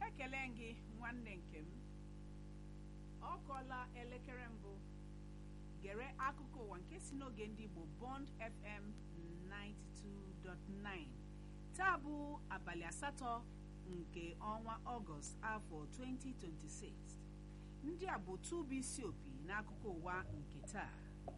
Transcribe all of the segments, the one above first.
ekele gị nwanne nke m ọ kọọla elekere mbụ gere akụkọ ụwa nke si n'oge ndị Igbo Bond FM 92.9 taa bụ abalị asatọ nke ọnwa ọgọst afọ 2026 ndị a bụ tụbụ isi opi n'akụkọ ụwa nke taa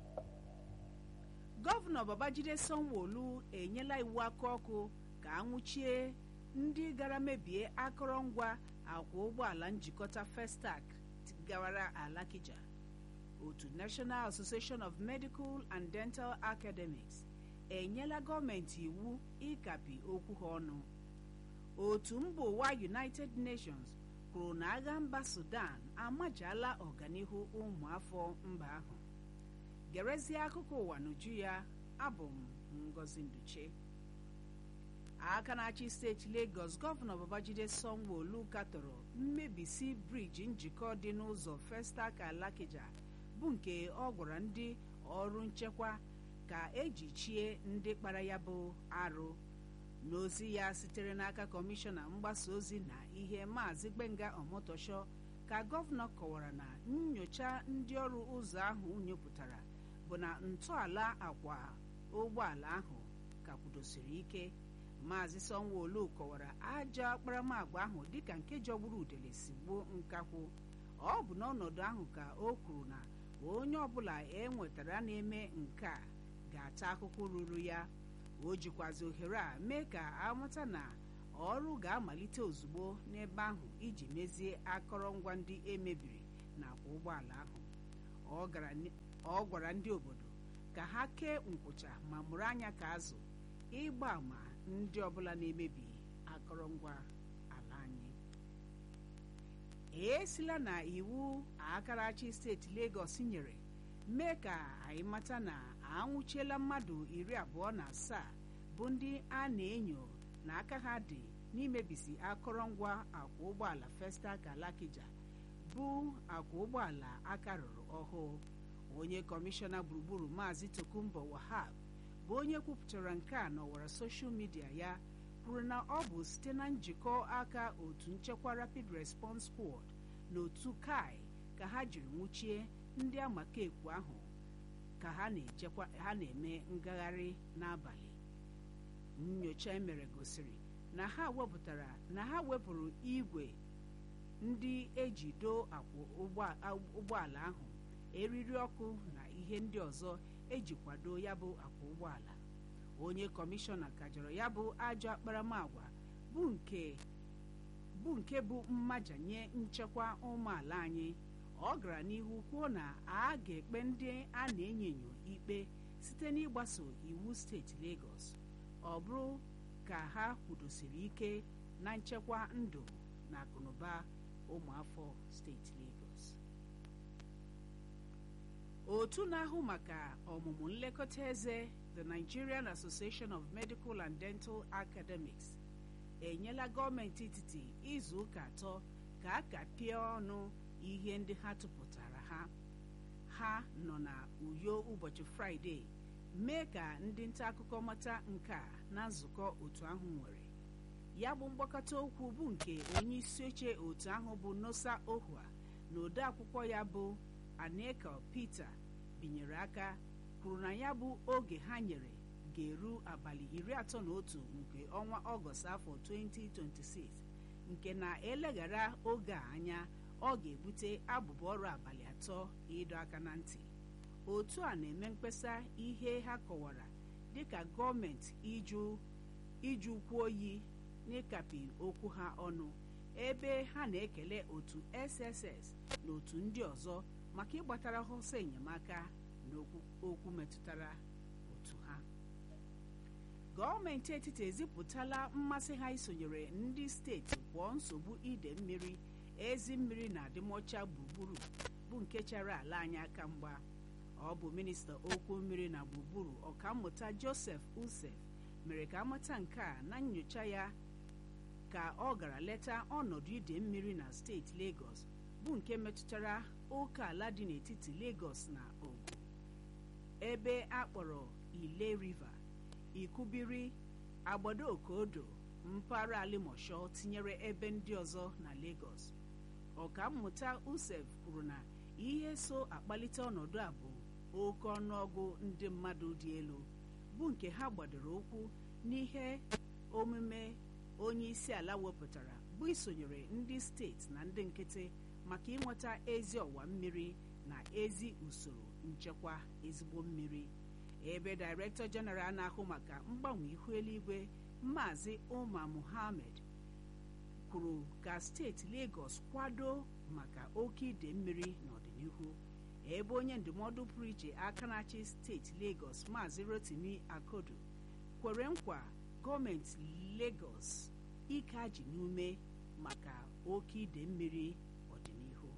gọvanọ Babajide Sanwo-Olu enyela iwu aka ọkụ ka anwụchie ndị gara mebie akụrụngwa akwa ụgbọala njikọta Festac gawara Alakija otu National Association of Medical and Dental Academics enyela gọọmenti iwu ịkapi okwu ha ọnụ otu mba ụwa United Nations kwuru na agha mba Sudan amajala ọganihu ụmụafọ mba ahụ gerezie akụkọ ụwa n'uju ya abụ m Ngozi Nduche aka na-achị steeti Lagos gọvanọ Babajide Sanwo-Olu katọrọ mmebisi briji njikọ dị n'ụzọ Festac Alakija bụ nke ọ gwara ndị ọrụ nchekwa ka eji chie ndị kpara ya bụ arụ n'ozi ya sitere n'aka kọmishọna mgbasa ozi na ihe maazị Gbenga Omotosho ka gọvanọ kọwara na nnyocha ndị ọrụ ụzọ ahụ nyopụtara bụ na ntọala akwa ụgbọala ahụ ka kwudosiri ike maazị Sanwo-Olu kọwara ajọ akparamagwa ahụ dịka nke jọgburu udele si gbuo nkakwụ ọ bụ n'ọnọdụ ahụ ka o kwuru na onye ọbụla e nwetara na-eme nke a ga-ata akụkụ ruru ya o jikwazi ohere a mee ka amata na ọrụ ga-amalite ozugbo n'ebe ahụ iji mezie akọrọngwa ndị emebiri nakwa ụgbọala ahụ ọ gwara ndị obodo ka ha kee nkwụcha ma mụrụ anya ka azụ ịgba àmà ndị ọbụla na-emebi akọrọngwa ala anyị esila na iwu akarachi steeti Lagos nyere mee ka anyị mata na anwụchiela mmadụ iri abụọ na asaa bụ ndị a na-enyo na aka ha dị n'imebisi akọrọngwa akwa ụgbọala Festac Alakija bụ akwa ụgbọala aka rụrụ ọhụụ onye kọmishọna gburugburu maazị Tokumbo Wahab bụ onye kwupụtara nke a n'ọwara soshal midia ya kwuru na ọ bụ site na njikọ aka otu nchekwa Rapid Response Squad na otu kai ka ha jiri nwụchie ndị amakekwu ahụ ka ha na-eme ngagharị n'abalị nnyocha emere gosiri na ha wepụtara na ha wepụrụ igwe ndị eji doo akwa ụgbọala ahụ eriri ọkụ na ihe ndị ọzọ eji kwado ya bụ akwa ụgbọala onye kọmishọna kajọrọ ya bụ ajọ akparamagwa bụ nke bụ nke bụ mmaja nye nchekwa ụmụala anyị ọ gara n'ihu kwuo na a ga-ekpe ndị a na-enyo enyo ikpe site n'ịgbaso iwu steeti Lagos ọ bụrụ ka ha kwudosiri ike na nchekwa ndụ na akụnụba ụmụafọ steeti Lagos otu na-ahụ maka ọmụmụ nlekọta eze the Nigerian Association of Medical and Dental Academics enyela gọọmenti etiti izu ụka atọ ka a kapịa ọnụ ihe ndị ha tụpụtara ha ha nọ na uyo ụbọchị fraịde mee ka ndị nta akụkọ mata nke a na nzukọ otu ahụ nwere ya bụ mgbakọta okwu bụ nke onye isi oche otu ahụ bụ Nosa Ohua na ode akwụkwọ ya bụ Aneka Peter binyere aka kwuru na ya bụ oge ha nyere ga-eru abalị iri atọ na otu nke ọnwa ọgọst afọ 2026 nke na-eleghara oge a anya ọ ga-ebute abụba ọrụ abalị atọ ịdọ aka na ntị otu a na-eme mkpesa ihe ha kọwara dịka gọọmenti iju ukwu oyi n'ịkapi okwu ha ọnụ ebe ha na-ekele otu SSS na otu ndị ọzọ maka ịgbatara ha ọsọ enyemaka na okwu metụtara otu ha gọọmenti etiti ezipụtala mmasị ha isonyere ndị steeti pụọ nsogbu ide mmiri ezi mmiri na adịmọcha gburugburu bụ nke chere ala anyị aka mgba ọ bụ minista okwu mmiri na gburugburu ọkammụta Joseph Usef mere ka amata nke a na nnyocha ya ka ọ gara leta ọnọdụ ide mmiri na steeti Lagos bụ nke metụtara oke ala dị n'etiti Lagos na Ogun ebe a kpọrọ Ile River Ikubiri Agbado Okodo mpaghara alimosho tinyere ebe ndị ọzọ na Lagos ọkammụta Usef kwuru na ihe so akpalite ọnọdụ a bụ oke ọnụọgụ ndị mmadụ dị elu bụ nke ha gbadoro ụkwụ n'ihe omume onye isi ala wepụtara bụ isonyere ndị steeti na ndị nkịtị maka ịnweta ezi ọwa mmiri na ezi usoro nchekwa ezigbo mmiri ebe Director General na-ahụ maka mgbanwe ihu eluigwe Maazị Umar Mohammed kwuru ka steeti Lagos kwado maka oke ide mmiri n'ọdịnihu ebe onye ndụmọdụ pụrụ iche aka na-achị steeti Lagos Maazị Rotimi Akodo kwere nkwa gọọmenti Lagos ike ajị n'ume maka oke ide mmiri ọdịnihu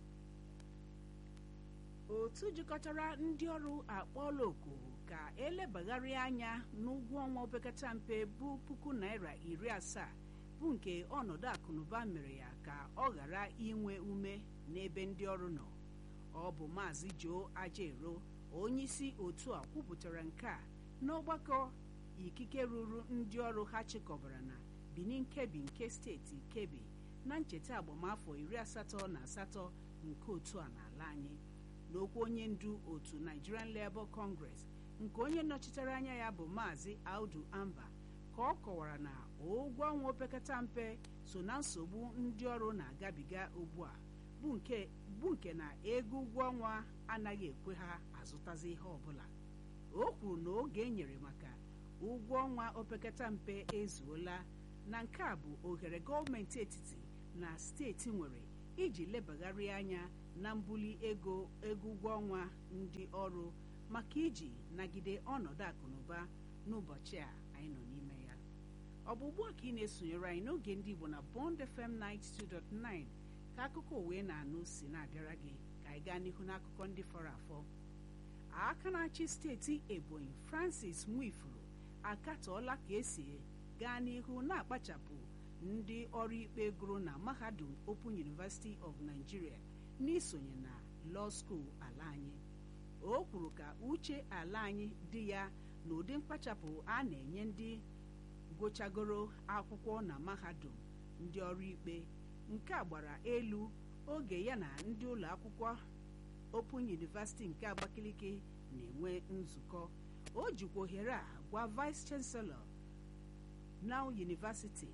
otu jikọtara ndị ọrụ akpọọla oku ka elebagharị anya n'ụgwọ ọnwa opekata mpe bụ puku naira iri asaa bụ nke ọnọdụ akụnụba mere ya ka ọ ghara inwe ume n'ebe ndị ọrụ nọ ọ bụ maazị Joe Ajero onyeisi otu a kwupụtara nke a n'ọgbakọ ikike ruru ndị ọrụ ha chịkọbara na Benin Kebbi nke steeti Kebbi na ncheta agbamafọ iri asatọ na asatọ nke otu a n'ala anyị n'okwu onye ndu otu Nigerian Labour Congress nke onye nọchitere anya ya bụ maazị Audu Amba ka ọ kọwara na ụgwọ ọnwa opekata mpe so na nsogbu ndị ọrụ na-agabiga ugbu a bụ nke na ego ụgwọ ọnwa anaghị ekwe ha azụtazi ihe ọbụla o kwuru na oge e nyere maka ụgwọ ọnwa opekata mpe ezuola na nke a bụ ohere gọọmenti etiti na steeti nwere iji lebagharị anya na mbuli ego ego ụgwọ ọnwa ndị ọrụ maka iji nagide ọnọdụ akụnụba n'ụbọchị a anyị nọ n'ime ya ọ bụ ugbu a ka ị na-esonyere anyị n'oge ndị Igbo na Bond FM 92.9 ka akụkọ wee na-anụ si na-abịara gị ka anyị gaa n'ihu n'akụkọ ndị fọrọ afọ aka na-achị steeti Ebonyi Francis Nwifuru akatọọla ka esi gaa n'ihu na-akpachapụ ndị ọrụ ikpe gụrụ na Mahadum Open University of Nigeria n'isonye na Law School ala anyị o kwuru ka uche ala anyị dị ya na ụdị mkpachapụ a na-enye ndị gụchagoro akwụkwọ na mahadum ndị ọrụ ikpe nke a gbara elu oge ya na ndị ụlọ akwụkwọ Open University nke Abakaliki na-enwe nzukọ o jikwa ohere a gwa Vice Chancellor Now University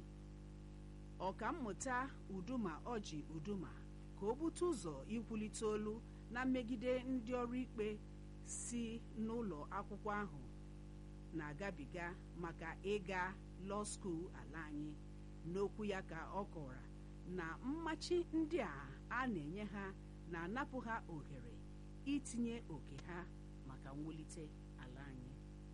ọkammụta Uduma Ọji Uduma ka o bute ụzọ ikwulite olu na mmegide ndị ọrụ ikpe si n'ụlọ akwụkwọ ahụ na-agabiga maka ịga law school ala anyị n'okwu ya ka ọ kọwara na mmachi ndị a a na-enye ha na-anapụ ha ohere itinye oke ha maka mwulite ala anyị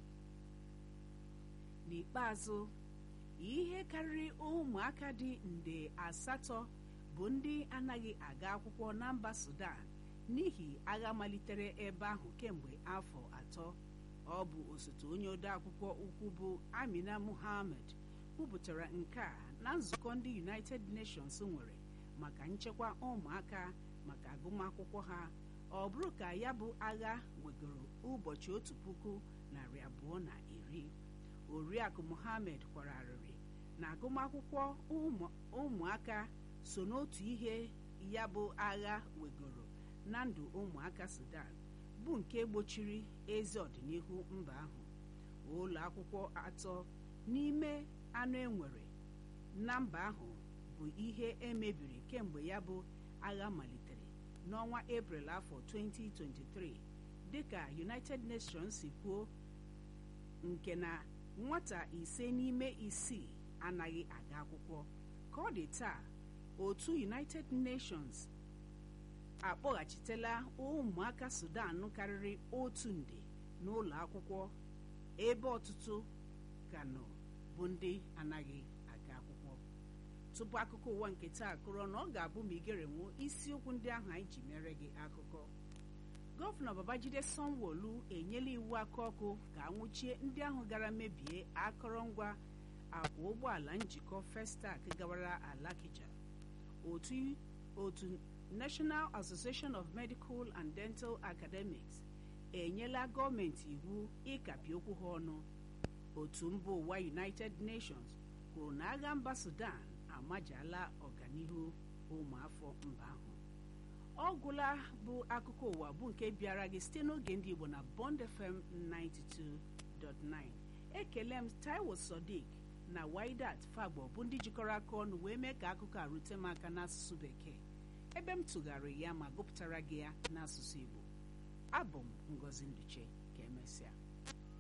n'ikpeazụ ihe karịrị ụmụaka dị nde asatọ bụ ndị anaghị aga akwụkwọ na mba Sudan n'ihi agha malitere ebe ahụ kemgbe afọ atọ ọ bụ osote onye odeakwụkwọ ukwu bụ Amina Mohammed kwupụtara nke a na nzukọ ndị United Nations nwere maka nchekwa ụmụaka maka agụmakwụkwọ ha ọ bụrụ ka ya bụ agha wegoro ụbọchị otu puku narị abụọ na iri oriakụ Mohammed kwara arịrị na agụmakwụkwọ ụmụaka so n'otu ihe ya bụ agha wegoro na ndụ ụmụaka Sudan bụ nke gbochiri ezi ọdịnihu mba ahụ ụlọ akwụkwọ atọ n'ime anụ enwere na mba ahụ bụ ihe emebiri kemgbe ya bụ agha malitere n'ọnwa Eprel afọ 2023 dịka United Nations si kwuo nke na nwata ise n'ime isii anaghị aga akwụkwọ ka ọ dị taa otu United Nations akpọghachitela ụmụaka Sudan karịrị otu nde n'ụlọ akwụkwọ ebe ọtụtụ ka nọ bụ ndị anaghị aga akwụkwọ tupu akụkọ ụwa nke taa kụrụ na ọ ga-abụ ma igerenwu isiokwu ndị ahụ anyị ji mere gị akụkọ gọvanọ Babajide Sanwo-Olu enyela iwu aka ọkụ ka anwụchie ndị ahụ gara mebie akụrụngwa akwa ụgbọala njikọ Festac gawara Alakija otu otu National Association of Medical and Dental Academics enyela gọọmenti iwu ịkapị okwu ha ọnụ otu mba ụwa United Nations kwuru na agha mba Sudan amajala ọganihu ụmụafọ mba ahụ ọ gwụla bụ akụkọ ụwa bụ nke bịara gị site n'oge ndị Igbo na Bond FM 92.9 ekele m Taiwo Sodiq na Waidat Fagbo bụ ndị jikọrọ aka ọnụ wee mee ka akụkọ a rute m aka n'asụsụ Bekee ebe m tụgharịrị ya ma gụpụtara gị ya n'asụsụ Igbo abụ m Ngozi Nduche ka emesịa